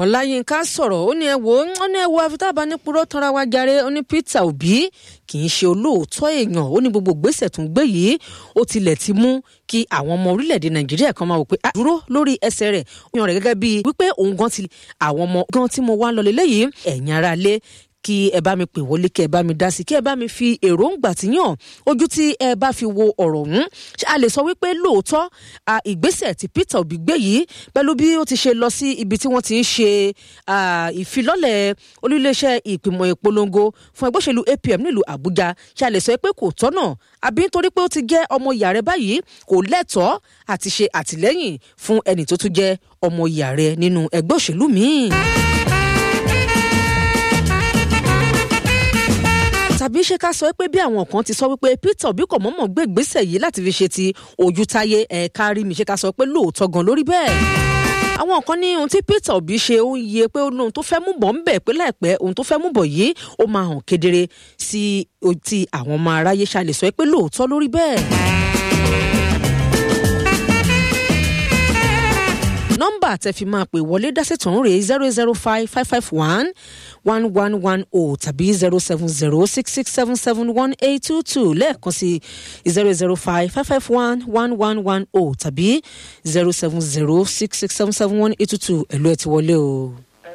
ọláyínká sọ̀rọ̀ ó ní ẹ wo ó ní ẹ wo afitaba ní purọ́ tanra wa jàre ó ní peter obi kì í ṣe olóòótọ́ èèyàn ó ní gbogbo gbèsè tó ń gbé yìí ó tilẹ̀ ti mú kí àwọn ọmọ orílẹ̀-èdè nàìjíríà kan máa wò pé dúró lórí ẹsẹ̀ rẹ̀ ó yàn rẹ̀ gẹ́gẹ́ bíi wípé òun gan ti àwọn ọmọ gan tí mo wá ń lọ lélẹ́yìí ẹ̀yin ara lé kí ẹ bá mi pè wọlé kí ẹ bá mi dá sí kí ẹ bá mi fi èròǹgbà tí yàn ojú tí ẹ bá fi wo ọ̀rọ̀ ọ̀hún a lè sọ wípé lóòótọ́ ìgbésẹ̀ tí peter obi gbé yìí pẹ̀lú bí ó ti ṣe lọ sí ibi tí wọ́n ti ń ṣe ìfilọ́lẹ̀ olúléeṣẹ́ ìpìmọ̀ ìpolongo fún ẹgbẹ́ òṣèlú apm nílùú àbújá ṣe a lè sọ pé kò tọ́nà àbí nítorí pé ó ti jẹ́ ọmọ ìyá rẹ báyìí kò lẹ́tọ̀ọ́ àti ṣe àtìlẹ́yìn fún ẹnì tó tún jẹ́ ọmọ ìyá rẹ nínú ẹgbẹ́ òṣèlú míì. tàbí ṣé ká sọ pé bí àwọn kan ti sọ wípé peter obi kò mọ̀mọ́ gbé ìgbésẹ̀ yìí láti fi ṣe ti ojú táyé ẹ̀ka rí mi ṣé ká sọ pé lóòótọ́ gan lórí bẹ́ẹ̀. àwọn kan ní ohun tí peter obi ṣe ó ń yẹ pé ohun tó fẹ́ mú bọ̀ ń bẹ̀ pé láìpẹ́ ohun tó fẹ́ mú bọ̀ yìí ó máa hàn kedere sí ti àwọn ọmọ aráyé ṣá lè sọ pé lóòótọ́ lórí bẹ́ẹ̀. nọ́mbà tẹ́ fi máa pè wọlé dásètò ń rèé zero zero five five five one one one one o tàbí zero seven zero six six seven seven one eight two two lẹ́ẹ̀kan sí zero zero five five five one one one one o tàbí zero seven zero six six seven seven one eight two two ẹ̀lú ẹ̀ ti wọlé o.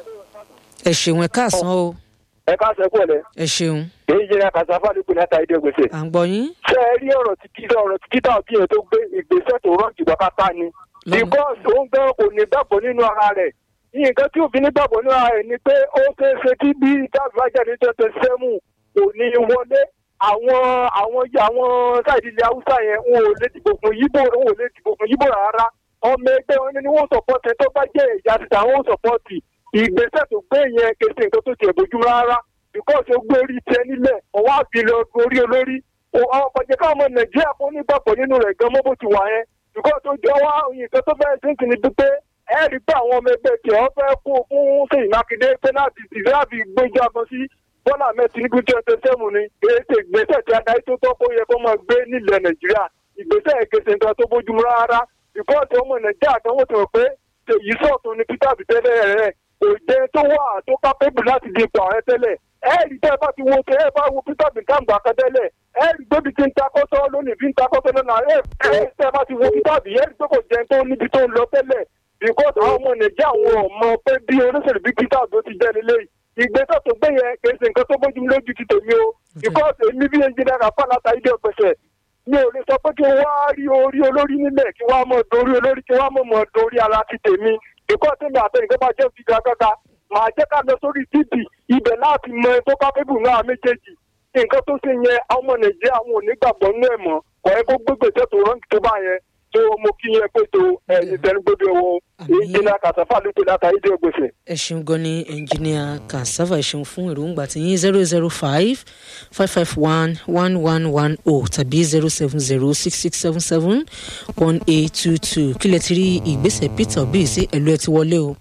ẹ ṣeun ẹ káàsán o. ẹ káàsán kú ọ̀lẹ́. ẹ ṣeun. èyí jẹ́ kàṣàfà nípò ní àtàyédé gbèsè. à ń gbọ́ yín. ṣé ẹ rí ọ̀rọ̀ tí kí ọ̀rọ̀ tí kíta òbí yẹn tó gbé ìgbésẹ̀ tó rọ̀ jù pátá ni. because òun gan kò ní gbàgbọ́ nínú ara rẹ̀ nǹkan tí òfin nígbàgbọ́ nínú ara rẹ̀ ni pé ó ṣeé ṣe kí bí dábìlájà ní twenty seven kò ní wọlé àwọn àwọn àwọn káàdì ilẹ̀ haúsá yẹn wọn ò lè dìbò fún yíbò wọn ò lè dìbò fún yíbò rárá ọmọ ẹgbẹ́ wọn ni wọ́n sọ̀pọ̀tì tó bá jẹ́ ìyá títà wọn sọ̀pọ̀tì ìgbésẹ̀ tó gbé yẹn kèsì nǹkan tó tiẹ̀ bójú rárá because ó gbé orí tiẹ̀ nílẹ̀ ọwọ́ àbílẹ̀ orí olórí ọ̀pọ̀jẹ̀ káwọn ọmọ nàìjíríà kó nígbàgbọ́ nínú rẹ̀ gan mọ́ bó ti wà yẹn because ó jẹ́ wá nǹkan tó fẹ́ẹ́ sínkì ní pípé ẹ rí pé àwọn ọmọ ẹgbẹ́ tí wọ́n fẹ́ kó fún sèyí mákindé pẹ́nàtì ìsìláàbì gbéjábọ̀ sí bọ́lá mẹ́tì ní gúúsù ẹsẹ̀ sẹ́mu ni ètò ìgbésẹ̀ tí adarí tó tọ́ kó yẹ kó máa gbé nílẹ̀ nàìjíríà ìgbésẹ̀ ìgbésẹ̀ nǹkan tó bójúmu rárá rìpọ́ọ̀tì ọmọ nàìjíríà kan wọ́n ti rò pé èyí sọ̀tún ni peter bitẹ́lẹ̀ rẹ̀ kò jẹ́ tó wà tó kápẹ́bù láti di ipò ààrẹ tẹ́lẹ̀ ẹ rí tẹ́ ẹ bá ti wo tẹ́ ẹ bá wo peter bitẹ́lẹ̀ kan tẹ́lẹ̀ ẹ rí gbébi tí ń takọ́tọ́ lónìí bí ń takọ́tọ́ lọ́nà ẹ tẹ́ ẹ bá ti wo peter bi ẹ rí pé kò jẹ́ tó níbi tó ń lọ tẹ́lẹ̀ because àwọn ọmọ nàìjíríà àwọn ọmọ pé bí olóṣèlú bí peter tó ti jẹ́ nílé ìgbésẹ̀ tó gbé yẹn kì í ṣe nǹkan tó bójú lójú ti tèmi o because èmi bí ẹnjìnìá rafa látàrí dé ọ̀pẹ̀sẹ̀ mi ò lè sọ pé kí wọ́n á rí orí olórí nílẹ̀ kí wọ́n á mọ̀ dorí olórí kí wọ́n á mọ̀ mọ̀ dorí ara ti tèmi because tèmi àtẹnìkan bá jẹ́ fi gàgàgà màá jẹ́ ká lọ sórí tv ibẹ̀ láti mọ ẹ tó kápẹ́bù náà méjèèjì nǹkan tó ṣe yẹn àwọn ọmọ nàìjíríà wọn ò ní gbàgbọ́ nínú ẹ̀ mọ́ kọ̀ ẹ́ kó gbégbèsè tó rọ́ǹkì tó bá yẹn tó mo kí yẹn pé tó ẹni tẹnugbọdọ wọn ìjìnlẹ kàṣàfà ló pe látàrí dé gbèsè. ẹ ṣeun gan ni ẹnjìníà kàṣàfà ẹ ṣeun fún èròǹgbà tí yín zero zero five five five one one one one o tàbí zero seven zero six six seven seven one eight two two kílẹ̀ ti rí ìgbésẹ̀ peter obi sí ẹ̀lú ẹ ti wọlé o.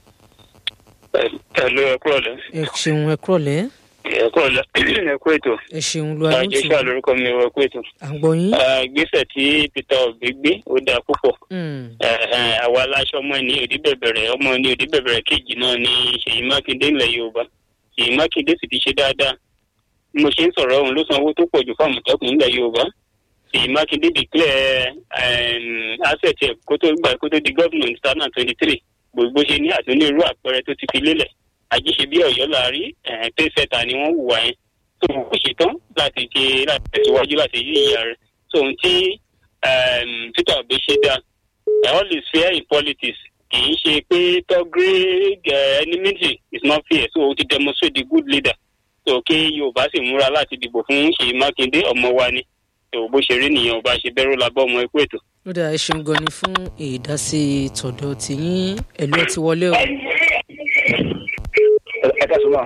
ẹ̀lú ẹ kúrọ̀ lẹ́. ẹ ṣeun ẹ kúrọ̀ lẹ́. ẹ kúrọ̀ lẹ́ ẹ kú ètò. ẹ ṣeun lu ayé tù. àjẹsà lórúkọ mi ẹ kú ètò. à ń gbọ́ yín. ìgbésẹ̀ tí peter obi gbé ó dáa púpọ̀. àwa aláṣọ ọmọ ní òdì bẹ̀bẹ̀rẹ̀ ọmọ ní òdì bẹ̀bẹ̀rẹ̀ kejì náà ní ṣèyí mákindé ńlẹ̀ yorùbá ṣèyí mákindé sì ti ṣe dáadáa mo ṣe ń sọ̀rọ̀ òun ló san owó tó pọ̀ jù fáwọn àmọ̀tẹ́kùn ńlẹ̀ yorùbá ṣèyí mákindé declare asset ẹ̀ kó tó gbà kó tó di gómìnà ní two thousand twenty three gbogbo ṣe ní àtúnirú àpẹẹrẹ tó ti fi lélẹ̀ àjíṣe bí ọ̀yọ́ láàrí pẹ́sẹ̀tà ni wọ́n hùwà yẹn tó kò ṣetán láti ṣe láti tẹ̀síwájú láti yí ìyá rẹ̀ tó ohun tí peter obi ṣe dá all is fair in politics kì í ṣe pé tọ́gírí enmity is not fair so o ti demonstrate the good leader so kí yorùbá sì múra láti dìbò fún ṣèyí mákindé ọmọ wa ni tó bó ṣe rí nìyẹn ọba ṣe bẹ́rù labọ́ ọmọ ẹkú ètò. ó dáa ẹ ṣeun gan ni fún ìdásí tọ̀dọ̀ tìyín ẹ̀lú ẹ ti wọlé o. ẹ ká sọ ma.